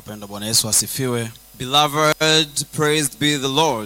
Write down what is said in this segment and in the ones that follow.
Wapendwa, Bwana Yesu asifiwe. Beloved, praised be the Lord.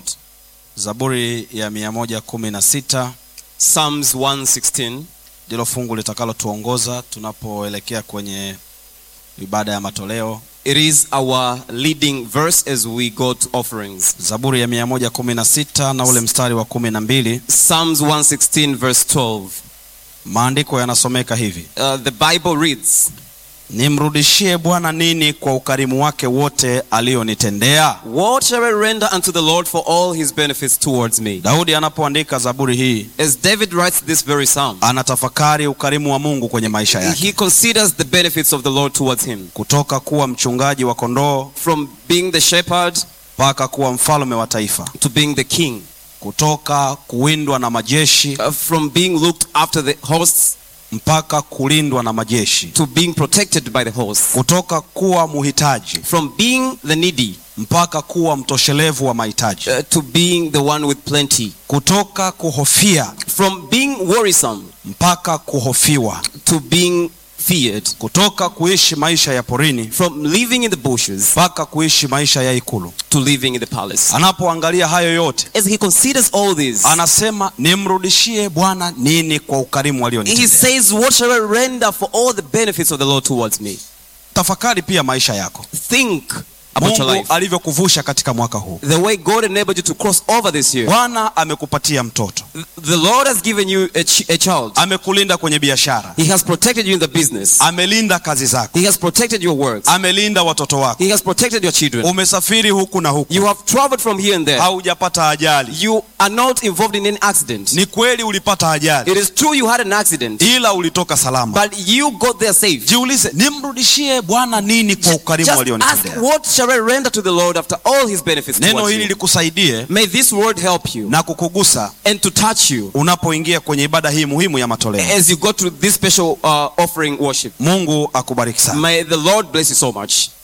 Zaburi ya mia moja kumi na sita Psalms 116 ndilo fungu litakalotuongoza tunapoelekea kwenye ibada ya matoleo. it is our leading verse as we go to offerings. Zaburi ya mia moja kumi na sita na ule mstari wa kumi na mbili Psalms 116 verse 12. maandiko yanasomeka hivi: Uh, the Bible reads, nimrudishie Bwana nini kwa ukarimu wake wote alionitendea? What shall I render unto the Lord for all his benefits towards me? Daudi anapoandika zaburi hii As David writes this very psalm, anatafakari ukarimu wa Mungu kwenye maisha yake, he considers the benefits of the Lord towards him. kutoka kuwa mchungaji wa kondoo From being the shepherd mpaka kuwa mfalme wa taifa, to being the king, kutoka kuwindwa na majeshi uh, from being looked after the hosts mpaka kulindwa na majeshi, to being protected by the hosts, kutoka kuwa muhitaji from being the needy mpaka kuwa mtoshelevu wa mahitaji, uh, to being the one with plenty, kutoka kuhofia from being worrisome mpaka kuhofiwa, to being feared, kutoka kuishi maisha ya porini from living in the bushes mpaka kuishi maisha ya ikulu. to living in the palace. Anapoangalia hayo yote, As he considers all this, anasema nimrudishie Bwana nini kwa ukarimu he alionitendea. says, What shall I render for all the benefits of the Lord towards me? Tafakari pia maisha yako, Think about your Mungu life. alivyokuvusha katika mwaka huu. The way God enabled you to cross over this year. Bwana amekupatia mtoto, The Lord has given you a, ch- a child. amekulinda kwenye biashara, He has protected you in the business. amelinda kazi zako, He has protected your works. amelinda watoto wako, He has protected your children. umesafiri huku na huku, You have traveled from here and there. haujapata ajali. You are not involved in any accident. Ni kweli ulipata ajali, It is true you had an accident, ila ulitoka salama. but you got there safe. Jiulize, nimrudishie Bwana nini kwa ukarimu Just ask, alionitendea? what shall I render to the Lord after all his benefits Neno towards hili you? likusaidie May this word help you na kukugusa and to touch you unapoingia kwenye ibada hii muhimu ya matoleo. as you go to this special uh, offering worship. Mungu akubariki sana. May the Lord bless you so much.